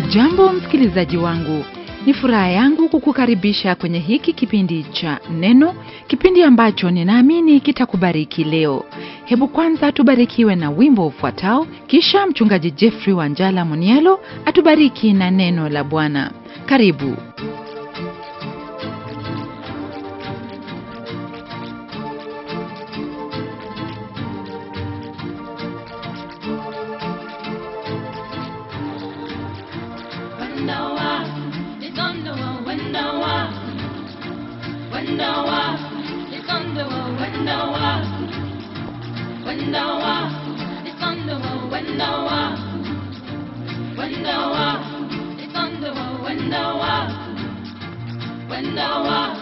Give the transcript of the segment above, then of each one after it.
hujambo msikilizaji wangu ni furaha yangu kukukaribisha kwenye hiki kipindi cha neno kipindi ambacho ninaamini kitakubariki leo hebu kwanza tubarikiwe na wimbo ufuatao kisha mchungaji jeffrey wanjala munialo atubariki na neno la bwana karibu Wendawa, it's on the wall, Wendawa. Wendawa, it's on the wall, Wendawa. Wendawa, it's on the wall, Wendawa. Wendawa, it's on the wall, Wendawa. Wendawa.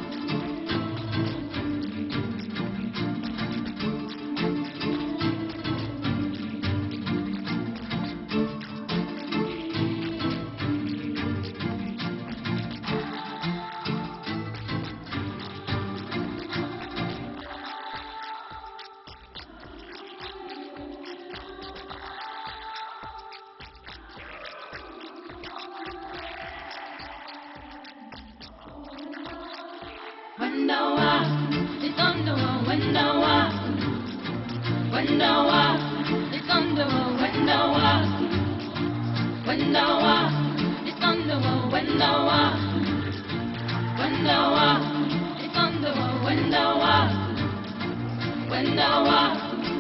Wendawa, it's on the wall, Wendawa. Wendawa, it's on the wall, Wendawa. Wendawa, it's on the wall, Wendawa. Wendawa, it's on the wall, Wendawa. Wendawa.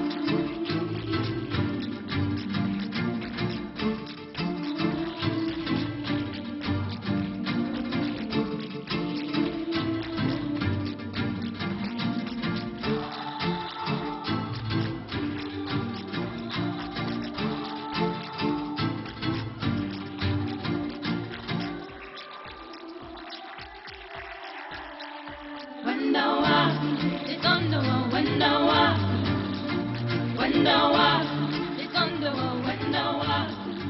Wendawa, it's on the wall, Wendawa. Wendawa, it's on the wall, Wendawa.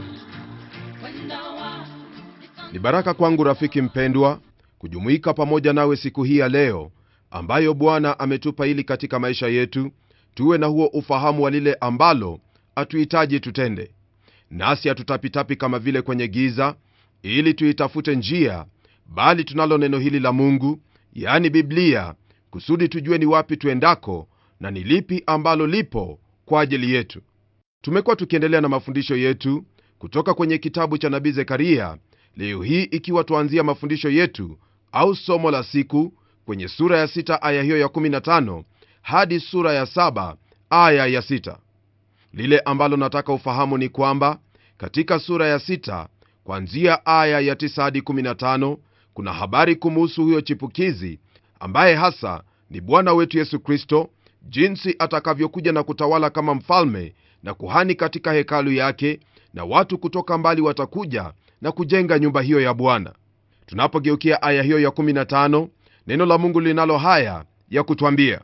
Wendawa, it's on ni baraka kwangu rafiki mpendwa kujumuika pamoja nawe siku hii ya leo ambayo bwana ametupa ili katika maisha yetu tuwe na huo ufahamu wa lile ambalo hatuhitaji tutende nasi hatutapitapi kama vile kwenye giza ili tuitafute njia bali tunalo neno hili la mungu yani biblia kusudi tujue ni wapi tuendako na ni lipi ambalo lipo kwa ajili yetu tumekuwa tukiendelea na mafundisho yetu kutoka kwenye kitabu cha nabii zekaria leo hii ikiwa tuanzia mafundisho yetu au somo la siku kwenye sura ya 6 aya hiyo ya 15 hadi sura ya 7 aya ya 6 lile ambalo nataka ufahamu ni kwamba katika sura ya 6 kuanzia aya ya 9 hadi 15 kuna habari kumuhusu huyo chipukizi ambaye hasa ni bwana wetu yesu kristo jinsi atakavyokuja na kutawala kama mfalme na kuhani katika hekalu yake na watu kutoka mbali watakuja na kujenga nyumba hiyo ya bwana tunapogeukia aya hiyo ya 15 neno la mungu linalo haya ya kutwambia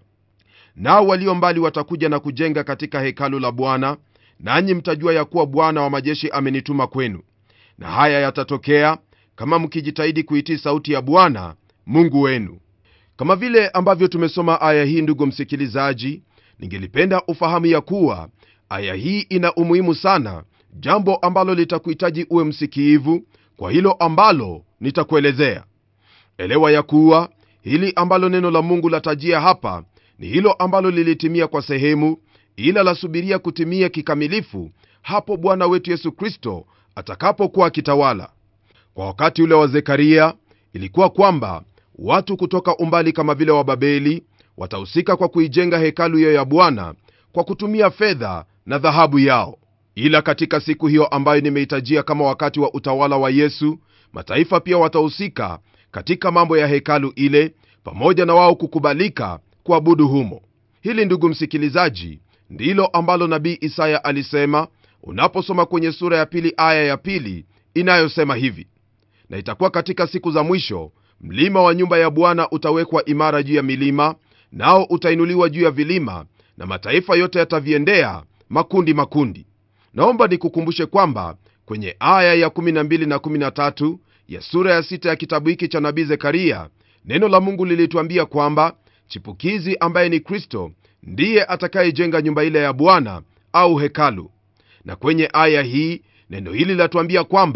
nao walio mbali watakuja na kujenga katika hekalu la bwana nanyi mtajua ya kuwa bwana wa majeshi amenituma kwenu na haya yatatokea kama mkijitahidi kuitii sauti ya bwana mungu wenu kama vile ambavyo tumesoma aya hii ndugu msikilizaji ningelipenda ufahamu ya kuwa aya hii ina umuhimu sana jambo ambalo litakuhitaji uwe msikiivu kwa hilo ambalo nitakuelezea elewa ya kuwa hili ambalo neno la mungu latajia hapa ni hilo ambalo lilitimia kwa sehemu ila lasubiria kutimia kikamilifu hapo bwana wetu yesu kristo atakapokuwa akitawala kwa wakati ule wa zekaria ilikuwa kwamba watu kutoka umbali kama vile wa babeli watahusika kwa kuijenga hekalu hiyo ya bwana kwa kutumia fedha na dhahabu yao ila katika siku hiyo ambayo nimeitajia kama wakati wa utawala wa yesu mataifa pia watahusika katika mambo ya hekalu ile pamoja na wao kukubalika kuabudu humo hili ndugu msikilizaji ndilo ambalo nabii isaya alisema unaposoma kwenye sura ya pili aya ya pili inayosema hivi na itakuwa katika siku za mwisho mlima wa nyumba ya bwana utawekwa imara juu ya milima nao utainuliwa juu ya vilima na mataifa yote yataviendea makundi makundi naomba nikukumbushe kwamba kwenye aya ya 12 na 13 ya sura ya 6 ya kitabu hiki cha nabii zekaria neno la mungu lilituambia kwamba chipukizi ambaye ni kristo ndiye atakayejenga nyumba ile ya bwana au hekalu na kwenye aya hii neno hili latuambia kwamba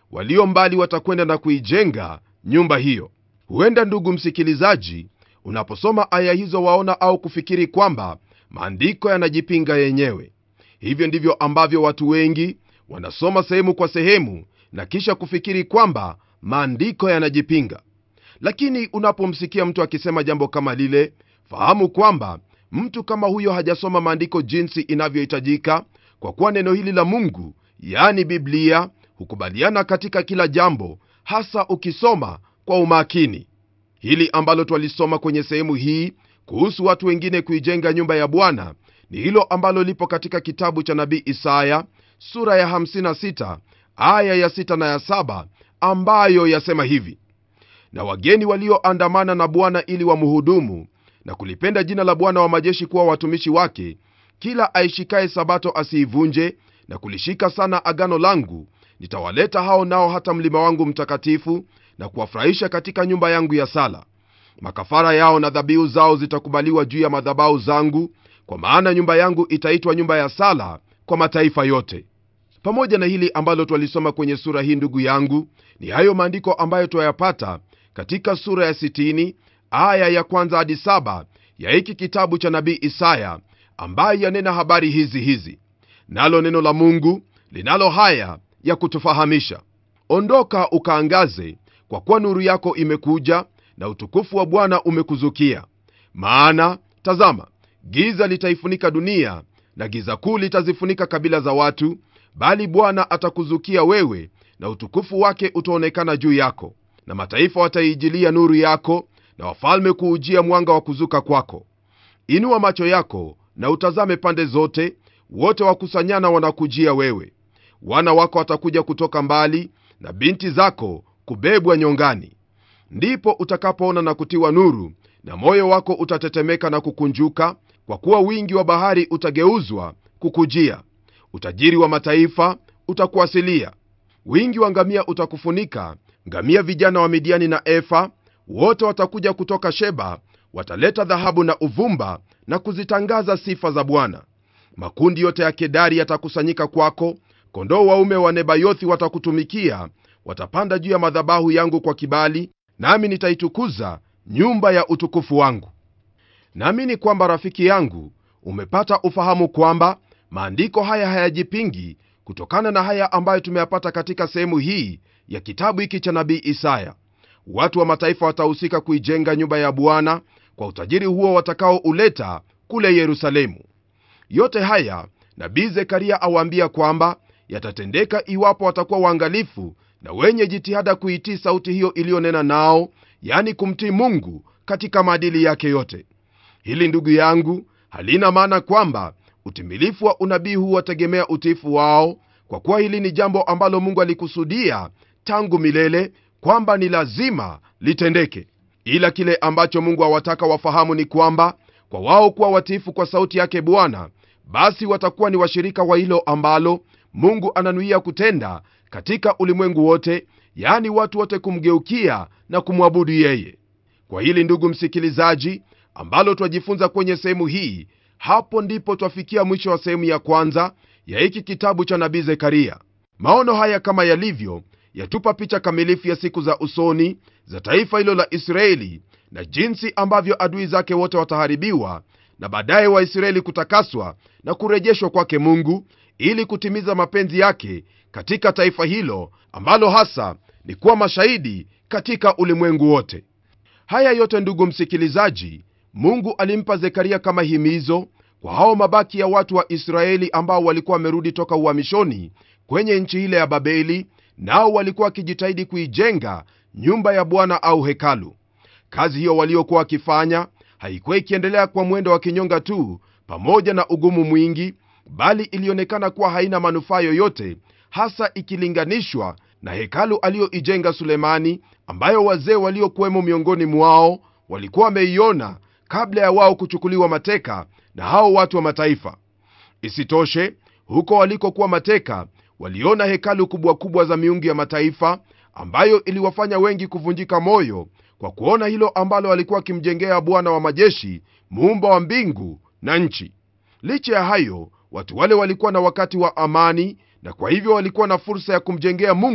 walio mbali watakwenda na kuijenga nyumba hiyo huenda ndugu msikilizaji unaposoma aya hizo waona au kufikiri kwamba maandiko yanajipinga yenyewe hivyo ndivyo ambavyo watu wengi wanasoma sehemu kwa sehemu na kisha kufikiri kwamba maandiko yanajipinga lakini unapomsikia mtu akisema jambo kama lile fahamu kwamba mtu kama huyo hajasoma maandiko jinsi inavyohitajika kwa kuwa neno hili la mungu yaani biblia hukubaliana katika kila jambo hasa ukisoma kwa umakini hili ambalo twalisoma kwenye sehemu hii kuhusu watu wengine kuijenga nyumba ya bwana ni hilo ambalo lipo katika kitabu cha nabii isaya sura ya 56 aya ya 6 na ya 7 ambayo yasema hivi na wageni walioandamana na bwana ili wamhudumu na kulipenda jina la bwana wa majeshi kuwa watumishi wake kila aishikaye sabato asiivunje na kulishika sana agano langu nitawaleta hao nao hata mlima wangu mtakatifu na kuwafurahisha katika nyumba yangu ya sala makafara yao na dhabihu zao zitakubaliwa juu ya madhabau zangu kwa maana nyumba yangu itaitwa nyumba ya sala kwa mataifa yote pamoja na hili ambalo twalisoma kwenye sura hii ndugu yangu ni hayo maandiko ambayo twayapata katika sura ya 60 aya ya kwanza hadi saba ya hiki kitabu cha nabii isaya ambaye yanena habari hizi hizi nalo neno la mungu linalo haya ya kutufahamisha ondoka ukaangaze kwa kuwa nuru yako imekuja na utukufu wa bwana umekuzukia maana tazama giza litaifunika dunia na giza kuu litazifunika kabila za watu bali bwana atakuzukia wewe na utukufu wake utaonekana juu yako na mataifa wataijilia nuru yako na wafalme kuujia mwanga wa kuzuka kwako inua macho yako na utazame pande zote wote wakusanyana wanakujia wewe wana wako watakuja kutoka mbali na binti zako kubebwa nyongani ndipo utakapoona na kutiwa nuru na moyo wako utatetemeka na kukunjuka kwa kuwa wingi wa bahari utageuzwa kukujia utajiri wa mataifa utakuasilia wingi wa ngamia utakufunika ngamia vijana wa midiani na efa wote watakuja kutoka sheba wataleta dhahabu na uvumba na kuzitangaza sifa za bwana makundi yote ya kedari yatakusanyika kwako kondoo waume wa nebayothi watakutumikia watapanda juu ya madhabahu yangu kwa kibali nami nitaitukuza nyumba ya utukufu wangu naamini kwamba rafiki yangu umepata ufahamu kwamba maandiko haya hayajipingi kutokana na haya ambayo tumeyapata katika sehemu hii ya kitabu hiki cha nabii isaya watu wa mataifa watahusika kuijenga nyumba ya bwana kwa utajiri huo watakaouleta kule yerusalemu yote haya nabii zekaria awaambia kwamba yatatendeka iwapo watakuwa waangalifu na wenye jitihada kuitii sauti hiyo iliyonena nao yani kumtii mungu katika maadili yake yote hili ndugu yangu halina maana kwamba utimilifu wa unabii huu wategemea utiifu wao kwa kuwa hili ni jambo ambalo mungu alikusudia tangu milele kwamba ni lazima litendeke ila kile ambacho mungu awataka wafahamu ni kwamba kwa wao kuwa watiifu kwa sauti yake bwana basi watakuwa ni washirika wa hilo ambalo mungu ananuia kutenda katika ulimwengu wote yaani watu wote kumgeukia na kumwabudu yeye kwa hili ndugu msikilizaji ambalo twajifunza kwenye sehemu hii hapo ndipo twafikia mwisho wa sehemu ya kwanza ya hiki kitabu cha nabii zekaria maono haya kama yalivyo yatupa picha kamilifu ya siku za usoni za taifa hilo la israeli na jinsi ambavyo adui zake wote wataharibiwa na baadaye waisraeli kutakaswa na kurejeshwa kwake mungu ili kutimiza mapenzi yake katika taifa hilo ambalo hasa ni kuwa mashahidi katika ulimwengu wote haya yote ndugu msikilizaji mungu alimpa zekaria kama himizo kwa hao mabaki ya watu wa israeli ambao walikuwa wamerudi toka uhamishoni kwenye nchi ile ya babeli nao walikuwa wakijitahidi kuijenga nyumba ya bwana au hekalu kazi hiyo waliokuwa wakifanya haikuwa ikiendelea kwa mwendo wa kinyonga tu pamoja na ugumu mwingi bali ilionekana kuwa haina manufaa yoyote hasa ikilinganishwa na hekalu aliyoijenga sulemani ambayo wazee waliokuwemo miongoni mwao walikuwa wameiona kabla ya wao kuchukuliwa mateka na hao watu wa mataifa isitoshe huko walikokuwa mateka waliona hekalu kubwa kubwa za miungu ya mataifa ambayo iliwafanya wengi kuvunjika moyo kwa kuona hilo ambalo walikuwa wakimjengea bwana wa majeshi muumba wa mbingu na nchi licha ya hayo watu wale walikuwa na wakati wa amani na kwa hivyo walikuwa na fursa ya kumjengea mungu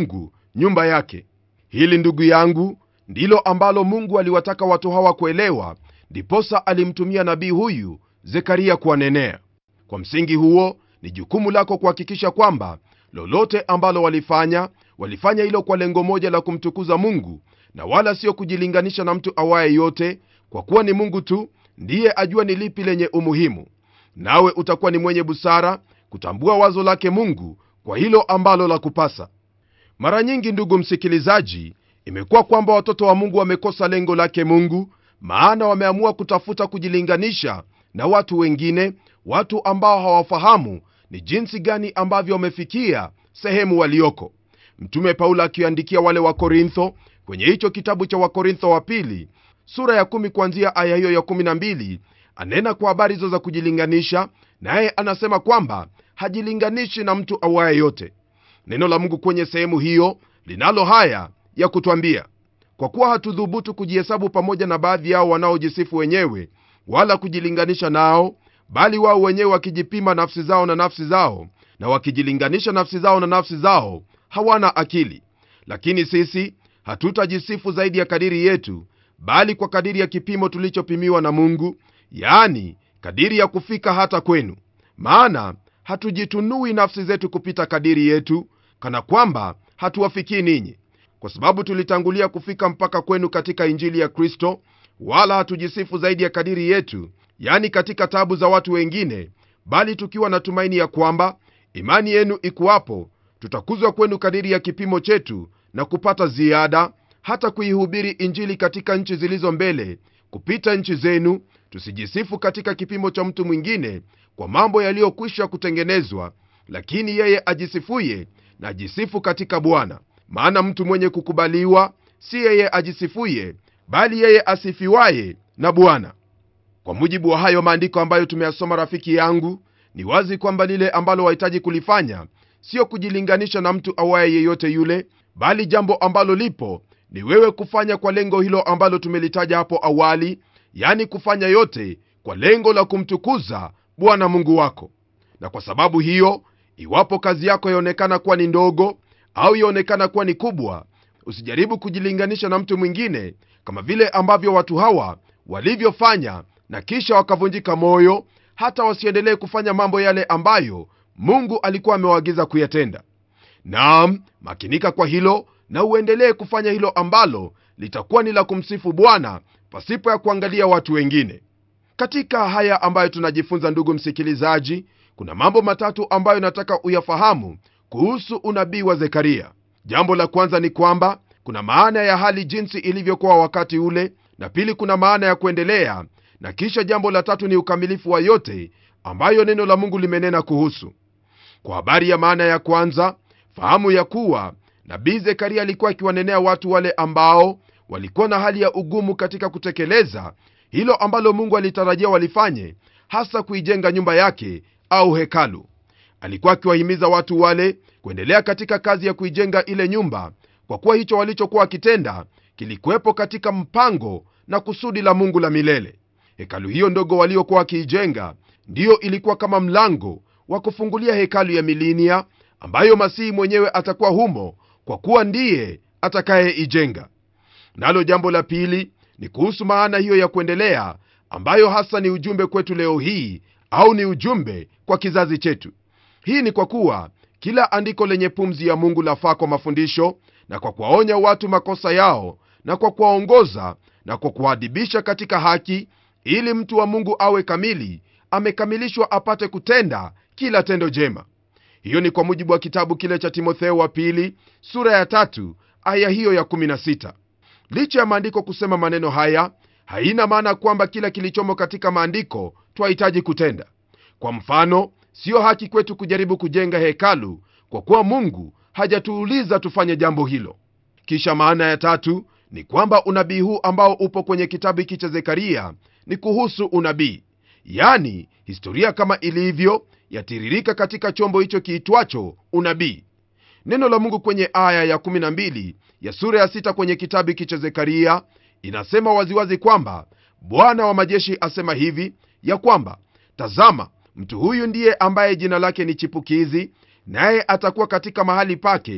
nyumba yake hili ndugu yangu ndilo ambalo mungu aliwataka watu hawa kuelewa ndiposa alimtumia nabii huyu zekaria kuwanenea kwa msingi huo ni jukumu lako kuhakikisha kwamba lolote ambalo walifanya walifanya hilo kwa lengo moja la kumtukuza mungu na wala sio kujilinganisha na mtu awaye yote kwa kuwa ni mungu tu ndiye ajua ni lipi lenye umuhimu nawe utakuwa ni mwenye busara kutambua wazo lake mungu kwa hilo ambalo la kupasa mara nyingi ndugu msikilizaji imekuwa kwamba watoto wa mungu wamekosa lengo lake mungu maana wameamua kutafuta kujilinganisha na watu wengine watu ambao hawafahamu ni jinsi gani ambavyo wamefikia sehemu walioko mtume paulo akiandikia wale wa korintho kwenye hicho kitabu cha wakorintho wa pili sura ya kumi kuanzia aya hiyo ya kumi na mbili anena kwa habari hizo za kujilinganisha naye anasema kwamba hajilinganishi na mtu awaye yote neno la mungu kwenye sehemu hiyo linalo haya ya kutwambia kwa kuwa hatudhubutu kujihesabu pamoja na baadhi yao wanaojisifu wenyewe wala kujilinganisha nao bali wao wenyewe wakijipima nafsi zao na nafsi zao na wakijilinganisha nafsi zao na nafsi zao hawana akili lakini sisi hatutajisifu zaidi ya kadiri yetu bali kwa kadiri ya kipimo tulichopimiwa na mungu yaani kadiri ya kufika hata kwenu maana hatujitunui nafsi zetu kupita kadiri yetu kana kwamba hatuwafikii ninyi kwa sababu tulitangulia kufika mpaka kwenu katika injili ya kristo wala hatujisifu zaidi ya kadiri yetu yani katika tabu za watu wengine bali tukiwa na tumaini ya kwamba imani yenu ikuwapo tutakuzwa kwenu kadiri ya kipimo chetu na kupata ziada hata kuihubiri injili katika nchi zilizo mbele kupita nchi zenu tusijisifu katika kipimo cha mtu mwingine kwa mambo yaliyokwisha kutengenezwa lakini yeye ajisifuye na ajisifu katika bwana maana mtu mwenye kukubaliwa si yeye ajisifuye bali yeye asifiwaye na bwana kwa mujibu wa hayo maandiko ambayo tumeyasoma rafiki yangu ni wazi kwamba lile ambalo wahitaji kulifanya sio kujilinganisha na mtu awaye yeyote yule bali jambo ambalo lipo ni wewe kufanya kwa lengo hilo ambalo tumelitaja hapo awali yani kufanya yote kwa lengo la kumtukuza bwana mungu wako na kwa sababu hiyo iwapo kazi yako yaonekana kuwa ni ndogo au yaonekana kuwa ni kubwa usijaribu kujilinganisha na mtu mwingine kama vile ambavyo watu hawa walivyofanya na kisha wakavunjika moyo hata wasiendelee kufanya mambo yale ambayo mungu alikuwa amewaagiza kuyatenda naam makinika kwa hilo na uendelee kufanya hilo ambalo litakuwa ni la kumsifu bwana pasipo ya kuangalia watu wengine katika haya ambayo tunajifunza ndugu msikilizaji kuna mambo matatu ambayo nataka uyafahamu kuhusu unabii wa zekaria jambo la kwanza ni kwamba kuna maana ya hali jinsi ilivyokuwa wakati ule na pili kuna maana ya kuendelea na kisha jambo la tatu ni ukamilifu wa yote ambayo neno la mungu limenena kuhusu kwa habari ya maana ya kwanza fahamu ya kuwa nabii zekaria alikuwa akiwanenea watu wale ambao walikuwa na hali ya ugumu katika kutekeleza hilo ambalo mungu alitarajia walifanye hasa kuijenga nyumba yake au hekalu alikuwa akiwahimiza watu wale kuendelea katika kazi ya kuijenga ile nyumba kwa kuwa hicho walichokuwa wakitenda kilikuwepo katika mpango na kusudi la mungu la milele hekalu hiyo ndogo waliokuwa wakiijenga ndiyo ilikuwa kama mlango wa kufungulia hekalu ya milinia ambayo masihi mwenyewe atakuwa humo kwa kuwa ndiye atakayeijenga nalo jambo la pili ni kuhusu maana hiyo ya kuendelea ambayo hasa ni ujumbe kwetu leo hii au ni ujumbe kwa kizazi chetu hii ni kwa kuwa kila andiko lenye pumzi ya mungu lafaa kwa mafundisho na kwa kuwaonya watu makosa yao na kwa kuwaongoza na kwa kuwaadibisha katika haki ili mtu wa mungu awe kamili amekamilishwa apate kutenda kila tendo jema hiyo ni kwa mujibu wa kitabu kile cha timotheo wa pili sura ya tatu aya hiyo ya 16 licha ya maandiko kusema maneno haya haina maana kwamba kila kilichomo katika maandiko twahitaji kutenda kwa mfano siyo haki kwetu kujaribu kujenga hekalu kwa kuwa mungu hajatuuliza tufanye jambo hilo kisha maana ya tatu ni kwamba unabii huu ambao upo kwenye kitabu hiki cha zekaria ni kuhusu unabii yani historia kama ilivyo yatiririka katika chombo hicho kiitwacho unabii neno la mungu kwenye aya ya 12 ya sura ya 6 kwenye kitabu hiki cha zekaria inasema waziwazi kwamba bwana wa majeshi asema hivi ya kwamba tazama mtu huyu ndiye ambaye jina lake ni chipukizi naye atakuwa katika mahali pake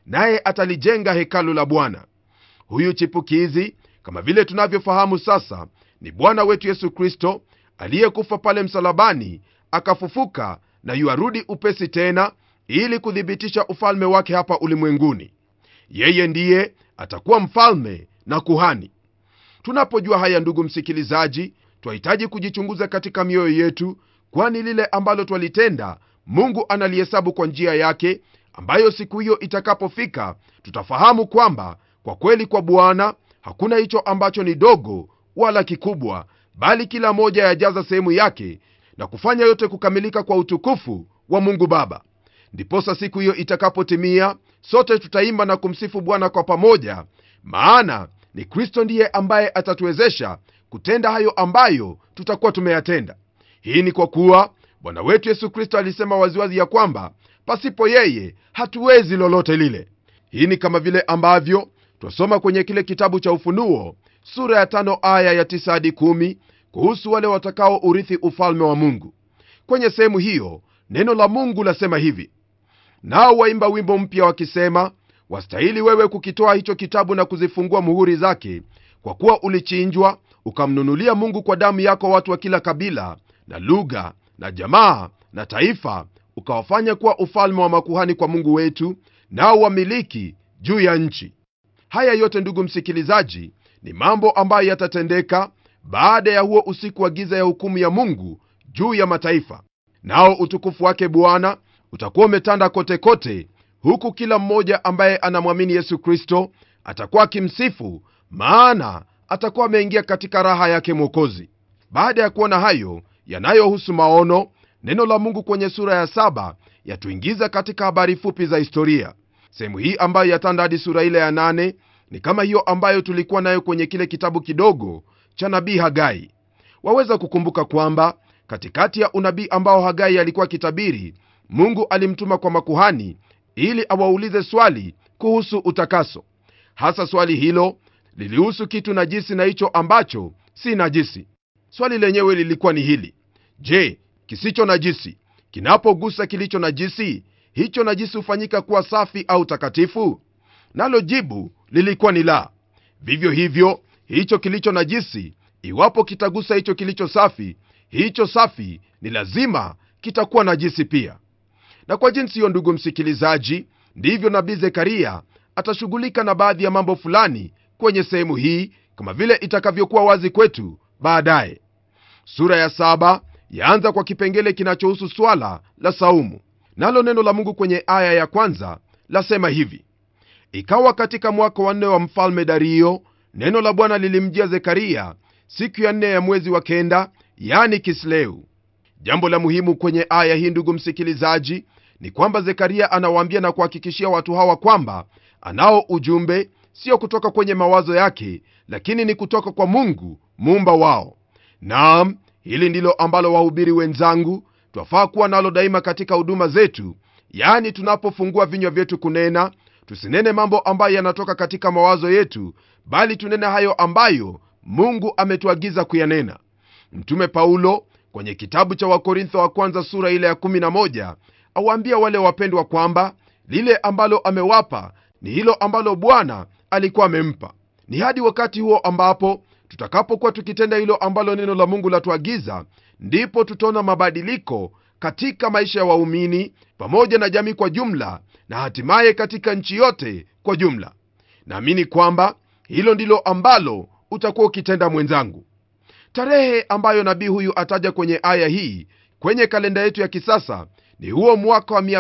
naye atalijenga hekalu la bwana huyu chipukizi kama vile tunavyofahamu sasa ni bwana wetu yesu kristo aliyekufa pale msalabani akafufuka na yuarudi upesi tena ili kuthibitisha ufalme wake hapa ulimwenguni yeye ndiye atakuwa mfalme na kuhani tunapojua haya ndugu msikilizaji twahitaji kujichunguza katika mioyo yetu kwani lile ambalo twalitenda mungu analihesabu kwa njia yake ambayo siku hiyo itakapofika tutafahamu kwamba kwa kweli kwa bwana hakuna hicho ambacho ni dogo wala kikubwa bali kila moja yajaza sehemu yake na kufanya yote kukamilika kwa utukufu wa mungu baba ndiposa siku hiyo itakapotimia sote tutaimba na kumsifu bwana kwa pamoja maana ni kristo ndiye ambaye atatuwezesha kutenda hayo ambayo tutakuwa tumeyatenda hii ni kwa kuwa bwana wetu yesu kristo alisema waziwazi ya kwamba pasipo yeye hatuwezi lolote lile hii ni kama vile ambavyo twasoma kwenye kile kitabu cha ufunuo sura ya tano aya ya tisa hadi kumi kuhusu wale watakao urithi ufalme wa mungu kwenye sehemu hiyo neno la mungu lasema hivi nao waimba wimbo mpya wakisema wastahili wewe kukitoa hicho kitabu na kuzifungua muhuri zake kwa kuwa ulichinjwa ukamnunulia mungu kwa damu yako watu wa kila kabila na lugha na jamaa na taifa ukawafanya kuwa ufalme wa makuhani kwa mungu wetu nao wamiliki juu ya nchi haya yote ndugu msikilizaji ni mambo ambayo yatatendeka baada ya huo usiku wa giza ya hukumu ya mungu juu ya mataifa nao utukufu wake bwana utakuwa umetanda kote kote huku kila mmoja ambaye anamwamini yesu kristo atakuwa akimsifu maana atakuwa ameingia katika raha yake mwokozi baada ya kuona hayo yanayohusu maono neno la mungu kwenye sura ya saba yatuingiza katika habari fupi za historia sehemu hii ambayo yatanda hadi sura ile ya nane ni kama hiyo ambayo tulikuwa nayo kwenye kile kitabu kidogo cha nabii hagai waweza kukumbuka kwamba katikati ya unabii ambao hagai alikuwa kitabiri mungu alimtuma kwa makuhani ili awaulize swali kuhusu utakaso hasa swali hilo lilihusu kitu najisi na hicho ambacho si najisi swali lenyewe lilikuwa ni hili je kisicho najisi kinapogusa kilicho najisi hicho najisi hufanyika kuwa safi au takatifu nalo jibu lilikuwa ni la vivyo hivyo hicho kilicho najisi iwapo kitagusa hicho kilicho safi hicho safi ni lazima kitakuwa najisi pia na kwa jinsi hiyo ndugu msikilizaji ndivyo nabii zekaria atashughulika na baadhi ya mambo fulani kwenye sehemu hii kama vile itakavyokuwa wazi kwetu baadaye sura ya saba yaanza kwa kipengele kinachohusu swala la saumu nalo neno la mungu kwenye aya ya kwanza lasema hivi ikawa katika mwaka wa nne wa mfalme dario neno la bwana lilimjia zekaria siku ya nne ya mwezi wa kenda yani kisleu jambo la muhimu kwenye aya hii ndugu msikilizaji ni kwamba zekaria anawaambia na kuhakikishia watu hawa kwamba anao ujumbe sio kutoka kwenye mawazo yake lakini ni kutoka kwa mungu muumba wao naam hili ndilo ambalo wahubiri wenzangu twafaa kuwa nalo daima katika huduma zetu yaani tunapofungua vinywa vyetu kunena tusinene mambo ambayo yanatoka katika mawazo yetu bali tunene hayo ambayo mungu ametuagiza kuyanena mtume paulo kwenye kitabu cha wakorintho wa kwanza sura ile ya 11 awaambia wale wapendwa kwamba lile ambalo amewapa ni hilo ambalo bwana alikuwa amempa ni hadi wakati huo ambapo tutakapokuwa tukitenda hilo ambalo neno la mungu latuagiza ndipo tutaona mabadiliko katika maisha ya waumini pamoja na jamii kwa jumla na hatimaye katika nchi yote kwa jumla naamini kwamba hilo ndilo ambalo utakuwa ukitenda mwenzangu tarehe ambayo nabii huyu ataja kwenye aya hii kwenye kalenda yetu ya kisasa ni huo mwaka wa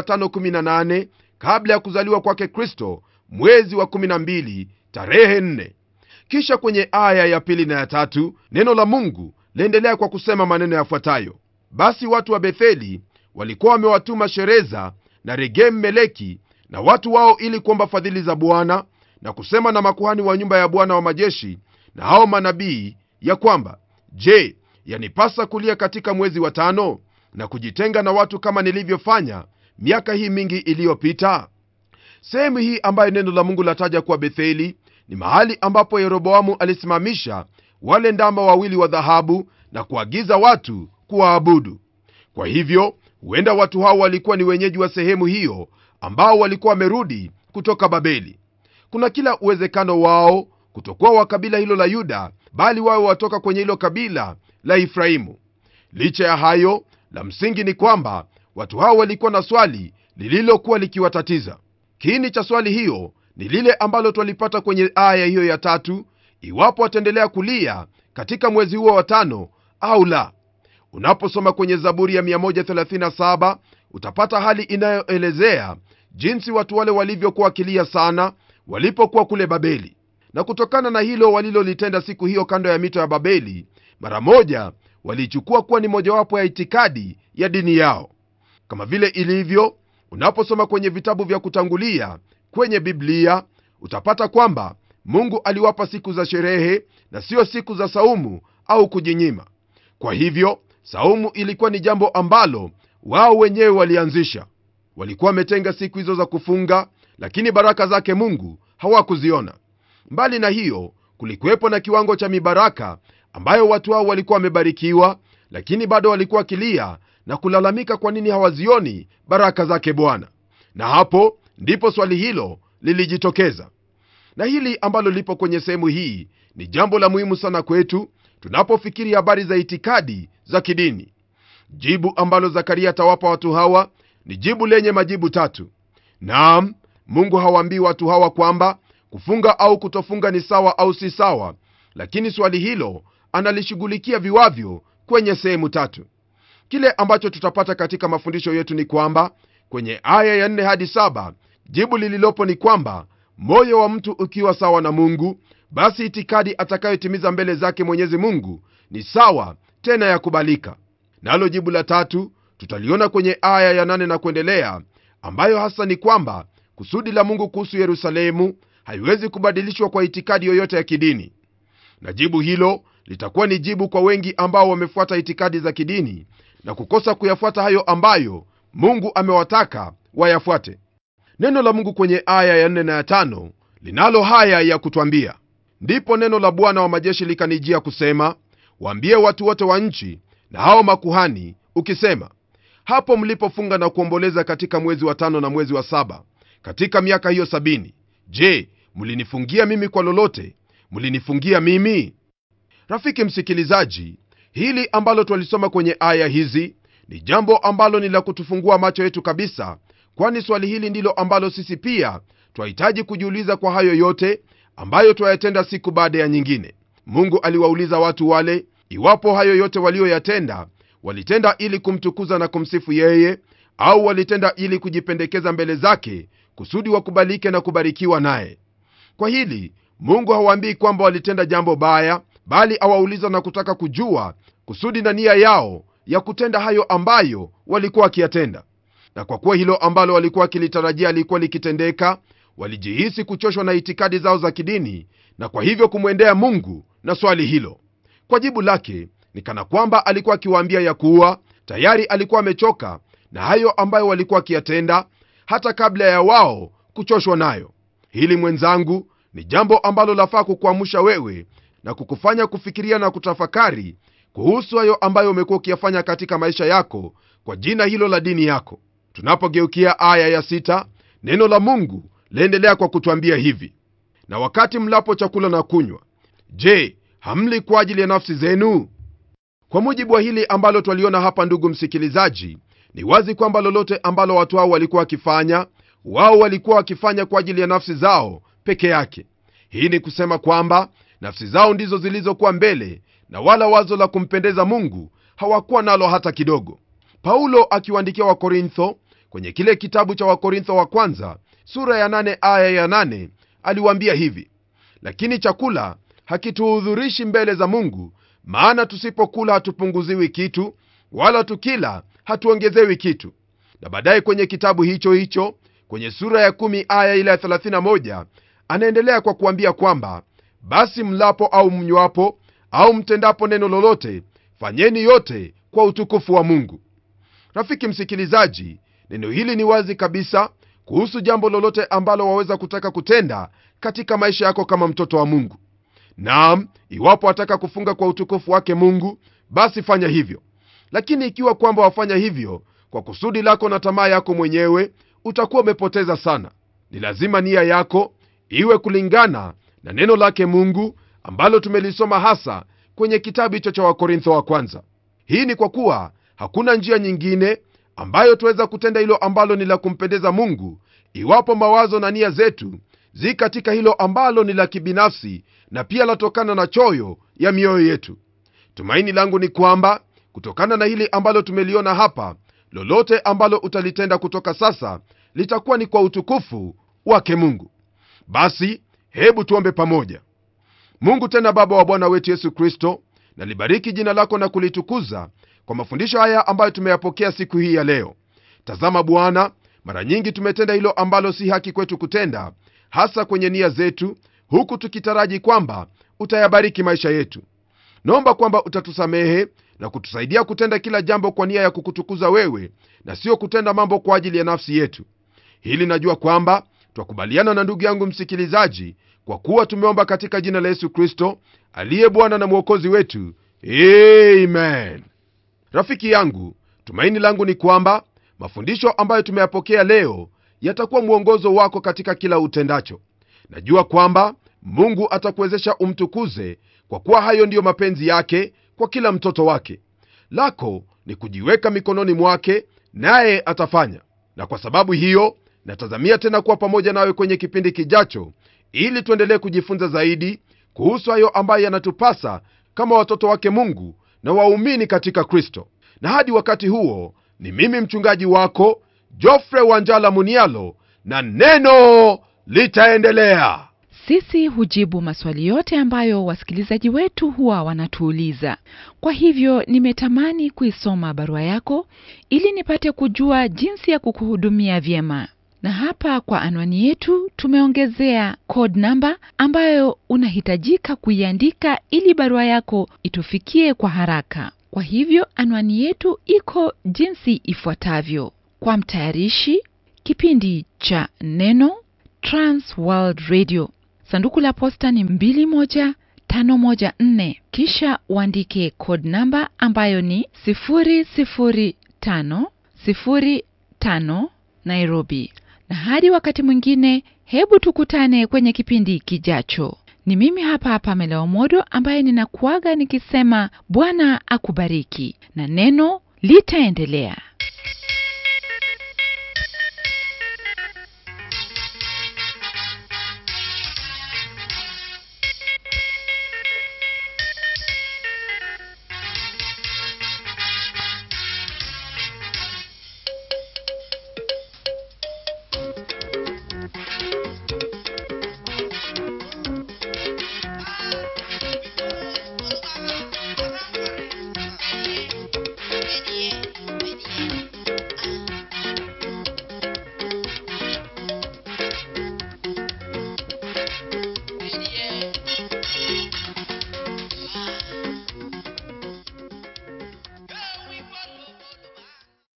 518 kabla ya kuzaliwa kwake kristo mwezi wa 12 tarehe 4 kisha kwenye aya ya pili na ya tatu neno la mungu laendelea kwa kusema maneno yafuatayo basi watu wa betheli walikuwa wamewatuma shereza na regem meleki na watu wao ili kuomba fadhili za bwana na kusema na makuhani wa nyumba ya bwana wa majeshi na hao manabii ya kwamba je yanipasa kulia katika mwezi wa tano na kujitenga na watu kama nilivyofanya miaka hii mingi iliyopita sehemu hii ambayo neno la mungu lataja kuwa betheli ni mahali ambapo yeroboamu alisimamisha wale ndama wawili wa dhahabu na kuagiza watu kuwaabudu kwa hivyo huenda watu hao walikuwa ni wenyeji wa sehemu hiyo ambao walikuwa wamerudi kutoka babeli kuna kila uwezekano wao kutokuwa wa kabila hilo la yuda bali wawe watoka kwenye hilo kabila la efraimu licha ya hayo la msingi ni kwamba watu hao walikuwa na swali lililokuwa likiwatatiza kiini cha swali hiyo ni lile ambalo twalipata kwenye aya hiyo ya tatu iwapo wataendelea kulia katika mwezi huo wa tano au la unaposoma kwenye zaburi ya 137 utapata hali inayoelezea jinsi watu wale walivyokuwa wakilia sana walipokuwa kule babeli na kutokana na hilo walilolitenda siku hiyo kando ya mito ya babeli mara moja waliichukua kuwa ni mojawapo ya itikadi ya dini yao kama vile ilivyo unaposoma kwenye vitabu vya kutangulia kwenye biblia utapata kwamba mungu aliwapa siku za sherehe na sio siku za saumu au kujinyima kwa hivyo saumu ilikuwa ni jambo ambalo wao wenyewe walianzisha walikuwa wametenga siku hizo za kufunga lakini baraka zake mungu hawakuziona mbali na hiyo kulikuwepo na kiwango cha mibaraka ambayo watu hao walikuwa wamebarikiwa lakini bado walikuwa wakilia na kulalamika kwa nini hawazioni baraka zake bwana na hapo ndipo swali hilo lilijitokeza na hili ambalo lipo kwenye sehemu hii ni jambo la muhimu sana kwetu tunapofikiri habari za itikadi za kidini jibu ambalo zakaria atawapa watu hawa ni jibu lenye majibu tatu naam mungu hawaambii watu hawa kwamba kufunga au kutofunga ni sawa au si sawa lakini swali hilo analishughulikia viwavyo kwenye sehemu tatu kile ambacho tutapata katika mafundisho yetu ni kwamba kwenye aya ya 4 hadi 7 jibu lililopo ni kwamba moyo wa mtu ukiwa sawa na mungu basi itikadi atakayotimiza mbele zake mwenyezi mungu ni sawa tena ya kubalika nalo jibu la tatu tutaliona kwenye aya ya 8 na kuendelea ambayo hasa ni kwamba kusudi la mungu kuhusu yerusalemu haiwezi kubadilishwa kwa itikadi yoyote ya kidini na jibu hilo litakuwa ni jibu kwa wengi ambao wamefuata itikadi za kidini na kukosa kuyafuata hayo ambayo mungu amewataka wayafuate neno la mungu kwenye aya ya 4 na ya 5 linalo haya ya kutwambia ndipo neno la bwana wa majeshi likanijia kusema waambie watu wote wa nchi na hao makuhani ukisema hapo mlipofunga na kuomboleza katika mwezi wa tano na mwezi wa saba katika miaka hiyo sabini je mlinifungia mimi kwa lolote mlinifungia mimi rafiki msikilizaji hili ambalo twalisoma kwenye aya hizi ni jambo ambalo ni la kutufungua macho yetu kabisa kwani swali hili ndilo ambalo sisi pia twahitaji kujiuliza kwa hayo yote ambayo twayatenda siku baada ya nyingine mungu aliwauliza watu wale iwapo hayo yote walioyatenda walitenda ili kumtukuza na kumsifu yeye au walitenda ili kujipendekeza mbele zake kusudi wakubalike na kubarikiwa naye kwa hili mungu hawaambii kwamba walitenda jambo baya bali awauliza na kutaka kujua kusudi na nia yao ya kutenda hayo ambayo walikuwa wakiyatenda na kwa kuwa hilo ambalo walikuwa wakilitarajia lilikuwa likitendeka walijihisi kuchoshwa na itikadi zao za kidini na kwa hivyo kumwendea mungu na swali hilo kwa jibu lake ni kana kwamba alikuwa akiwaambia ya kuwa tayari alikuwa amechoka na hayo ambayo walikuwa wakiyatenda hata kabla ya wao kuchoshwa nayo hili mwenzangu ni jambo ambalo lafaa kukuamsha wewe na kukufanya kufikiria na kutafakari kuhusu hayo ambayo umekuwa ukiyafanya katika maisha yako kwa jina hilo la dini yako tunapogeukia aya ya sita, neno la mungu laendelea kwa kutwambia hivi na wakati mlapo chakula na kunywa je hamli kwa ajili ya nafsi zenu kwa mujibu wa hili ambalo twaliona hapa ndugu msikilizaji ni wazi kwamba lolote ambalo watu hao walikuwa wakifanya wao walikuwa wakifanya kwa ajili ya nafsi zao peke yake hii ni kusema kwamba nafsi zao ndizo zilizokuwa mbele na wala wazo la kumpendeza mungu hawakuwa nalo hata kidogo paulo akiwaandikia wakorintho kwenye kile kitabu cha wakorintho wa kwanza sura ya 8 aya ya 8 aliwaambia hivi lakini chakula hakituhudhurishi mbele za mungu maana tusipokula hatupunguziwi kitu wala tukila hatuongezewi kitu na baadaye kwenye kitabu hicho hicho kwenye sura ya 1 aya ile ya 31 anaendelea kwa kuambia kwamba basi mlapo au mnywapo au mtendapo neno lolote fanyeni yote kwa utukufu wa mungu rafiki msikilizaji neno hili ni wazi kabisa kuhusu jambo lolote ambalo waweza kutaka kutenda katika maisha yako kama mtoto wa mungu naam iwapo wataka kufunga kwa utukufu wake mungu basi fanya hivyo lakini ikiwa kwamba wafanya hivyo kwa kusudi lako na tamaa yako mwenyewe utakuwa umepoteza sana ni lazima nia yako iwe kulingana na neno lake mungu ambalo tumelisoma hasa kwenye kitabu hicho cha wakorintho wa kwanza hii ni kwa kuwa hakuna njia nyingine ambayo tuweza kutenda hilo ambalo ni la kumpendeza mungu iwapo mawazo na nia zetu zi katika hilo ambalo ni la kibinafsi na pia latokana na choyo ya mioyo yetu tumaini langu ni kwamba kutokana na hili ambalo tumeliona hapa lolote ambalo utalitenda kutoka sasa litakuwa ni kwa utukufu wake mungu basi hebu tuombe pamoja mungu tena baba wa bwana wetu yesu kristo nalibariki jina lako na kulitukuza kwa mafundisho haya ambayo tumeyapokea siku hii ya leo tazama bwana mara nyingi tumetenda hilo ambalo si haki kwetu kutenda hasa kwenye nia zetu huku tukitaraji kwamba utayabariki maisha yetu naomba kwamba utatusamehe na kutusaidia kutenda kila jambo kwa nia ya kukutukuza wewe na sio kutenda mambo kwa ajili ya nafsi yetu hili najua kwamba twakubaliana na ndugu yangu msikilizaji kwa kuwa tumeomba katika jina la yesu kristo aliye bwana na mwokozi wetu amen rafiki yangu tumaini langu ni kwamba mafundisho ambayo tumeyapokea leo yatakuwa mwongozo wako katika kila utendacho najua kwamba mungu atakuwezesha umtukuze kwa kuwa hayo ndiyo mapenzi yake kwa kila mtoto wake lako ni kujiweka mikononi mwake naye atafanya na kwa sababu hiyo natazamia tena kuwa pamoja nawe kwenye kipindi kijacho ili tuendelee kujifunza zaidi kuhusu hayo ambayo yanatupasa kama watoto wake mungu na waumini katika kristo na hadi wakati huo ni mimi mchungaji wako jofre wanjala munialo na neno litaendelea sisi hujibu maswali yote ambayo wasikilizaji wetu huwa wanatuuliza kwa hivyo nimetamani kuisoma barua yako ili nipate kujua jinsi ya kukuhudumia vyema na hapa kwa anwani yetu tumeongezea code namba ambayo unahitajika kuiandika ili barua yako itufikie kwa haraka kwa hivyo anwani yetu iko jinsi ifuatavyo kwa mtayarishi kipindi cha neno transworld radio sanduku la posta ni 21514 kisha uandike code namba ambayo ni 00505 nairobi na hadi wakati mwingine hebu tukutane kwenye kipindi kijacho ni mimi hapa hapa meleomodo ambaye ninakuaga nikisema bwana akubariki na neno litaendelea